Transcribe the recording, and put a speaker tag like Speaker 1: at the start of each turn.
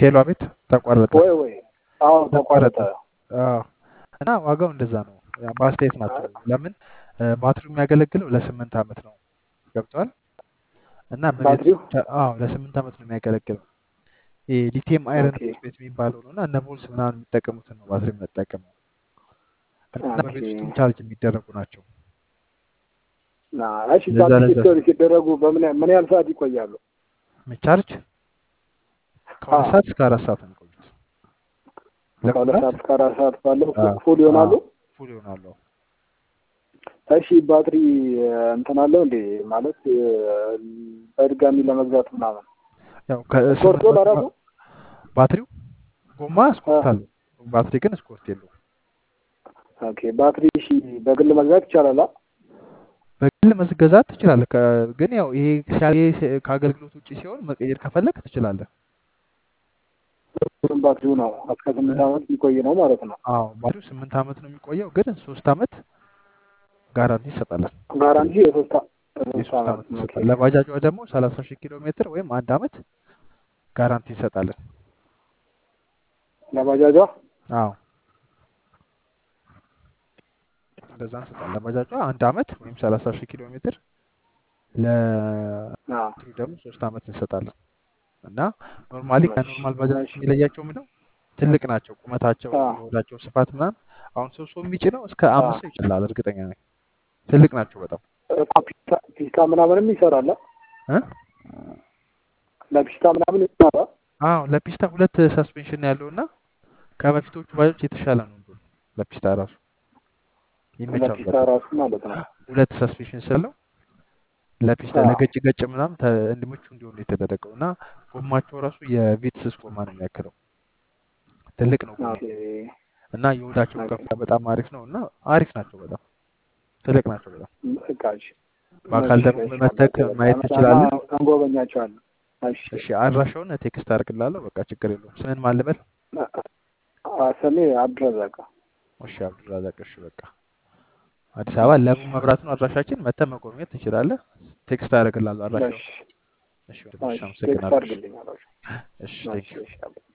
Speaker 1: ሄሎ አቤት ተቋረጠ
Speaker 2: ወይ ወይ አዎ
Speaker 1: ተቋረጠ
Speaker 2: ተቋረጠ።
Speaker 1: አዎ እና ዋጋው እንደዛ ነው ያ በአስተያየት ናቸው ለምን እ፣ ባትሪው የሚያገለግለው ለስምንት ዓመት ነው ገብተዋል እና በቤት
Speaker 2: ባትሪው
Speaker 1: ውስጥ ብቻ- አዎ ለስምንት ዓመት ነው የሚያገለግለው ይሄ ሊቲየም አይረን
Speaker 2: ኦኬ
Speaker 1: ፎስፌት የሚባለው ነው እና እነ ቮልስ ምናምን የሚጠቀሙትን ነው ባትሪ የምንጠቀመው እና
Speaker 2: ኦኬ
Speaker 1: በቤት ውስጥም ቻርጅ የሚደረጉ ናቸው
Speaker 2: ና እሺ
Speaker 1: ለዛ
Speaker 2: ቻርጅ
Speaker 1: ለዛ
Speaker 2: ሲደረጉ ሲደረጉ በምን ያህል ምን ያህል ሰዓት ይቆያሉ?
Speaker 1: ቻርጅ ከሁለት
Speaker 2: አዎ
Speaker 1: ሰዓት እስከ አራት ሰዓት ነው የሚቆዩት
Speaker 2: ከሁለት
Speaker 1: ለመሙላት
Speaker 2: ሰዓት እስከ አራት ሰዓት ባለው ፉ-
Speaker 1: አዎ
Speaker 2: ፉል ይሆናሉ።
Speaker 1: አዎ ፉል ይሆናሉ
Speaker 2: እሺ ባትሪ እ፣ እንትን አለው እንዴ ማለት እ፣ በድጋሚ ለመግዛት ምናምን
Speaker 1: ያው
Speaker 2: ስኮርቶ
Speaker 1: ከስምንት መቶ
Speaker 2: ለራሱ
Speaker 1: ባትሪው ጎማ
Speaker 2: እ፣
Speaker 1: ስኮርት አለው ባትሪ ግን ስኮርት የለውም
Speaker 2: ኦኬ ባትሪ እሺ በግል መግዛት ይቻላል? አ?
Speaker 1: በግል መገዛት ትችላለህ ከ- ግን ያው ይሄ ሲያ- ይሄ ሲ- ከአገልግሎት ውጭ ሲሆን መቀየር ከፈለግ ትችላለህ
Speaker 2: ሁሉም ባትሪው ነው እስከ ስምንት ዓመት የሚቆይ ነው ማለት ነው።
Speaker 1: አዎ ባትሪው ስምንት ዓመት ነው የሚቆየው ግን ሶስት ዓመት ጋራንቲ ይሰጣለን
Speaker 2: ጋራንቲ የሶስት አ- የሶስት
Speaker 1: የሶስት
Speaker 2: ዓመት
Speaker 1: ዓመት
Speaker 2: ኦኬ
Speaker 1: ይሰጣል ለባጃጇ ደግሞ ሰላሳ ሺህ ኪሎ ሜትር ወይም አንድ ዓመት ጋራንቲ ይሰጣለን
Speaker 2: ለባጃጇ
Speaker 1: አዎ እንደዛ እንሰጣለን ለባጃጇ አንድ ዓመት ወይም ሰላሳ ሺህ ኪሎ ሜትር
Speaker 2: አዎ
Speaker 1: ለባትሪው ደግሞ ሶስት ዓመት እንሰጣለን እና ኖርማሊ
Speaker 2: እሺ
Speaker 1: ከኖርማል ባጃጆች
Speaker 2: እሺ
Speaker 1: የሚለያቸው ምንድነው ትልቅ ናቸው ቁመታቸው
Speaker 2: አዎ
Speaker 1: የሆዳቸው ስፋት ምናምን አሁን ሰው ሰው የሚጭነው እስከ
Speaker 2: አዎ
Speaker 1: አምስት ሰው ይችላል እርግጠኛ ነኝ ትልቅ ናቸው በጣም
Speaker 2: እኮ ፒስታ ፒስታ ምናምንም ይሰራል አ?
Speaker 1: እ?
Speaker 2: ለፒስታ ምናምን ይሰራል
Speaker 1: አዎ ለፒስታ ሁለት ሰስፔንሽን ያለው እና ከበፊቶቹ ባጃጆች የተሻለ ነው እንደውም ለፒስታ ራሱ ይመቻል
Speaker 2: ለፒስታ
Speaker 1: በጣም
Speaker 2: ራሱ ማለት ነው።
Speaker 1: ሁለት ሰስፔንሽን ስላለው ለፒስታ
Speaker 2: አዎ
Speaker 1: ለገጭ ገጭ ምናምን ተ- እንዲመቹ እንዲሆን የተደረገው እና ጎማቸው ራሱ የቪትስስ ጎማ ነው የሚያክለው ትልቅ ነው ጎማ
Speaker 2: ኦኬ
Speaker 1: እና የሆዳቸው
Speaker 2: ኦኬ
Speaker 1: ከፍታ በጣም አሪፍ ነው እና አሪፍ ናቸው በጣም ትልቅ ናቸው በጣም
Speaker 2: በቃ እሺ
Speaker 1: በአካል
Speaker 2: እሺ
Speaker 1: ደግሞ
Speaker 2: እሺ
Speaker 1: መተክ
Speaker 2: አባቴ በቃ
Speaker 1: ማየት
Speaker 2: አመጣና
Speaker 1: ትችላለህ
Speaker 2: እንጎበኛቸዋለን። እሺ
Speaker 1: እሺ አድራሻውን ቴክስት አድርግላለሁ በቃ ችግር የለውም ስምን ማን ልበል
Speaker 2: አ- ስሜ አብዱረዛቅ
Speaker 1: እሺ አብዱራዛቅ እሺ በቃ አዲስ አበባ ለቡ መብራት ነው አድራሻችን መተህ መጎብኘት ትችላለህ ቴክስት አደርግልሃለሁ አድራሻውን
Speaker 2: እሺ
Speaker 1: እሺ ወንድምሽ
Speaker 2: እሺ ቴክስት
Speaker 1: አመሰግናለሁ እሺ
Speaker 2: አድርግልኝ አላችሁ።
Speaker 1: እሺ
Speaker 2: እሺ
Speaker 1: ቴንክ ዩ
Speaker 2: እሺ አባቴ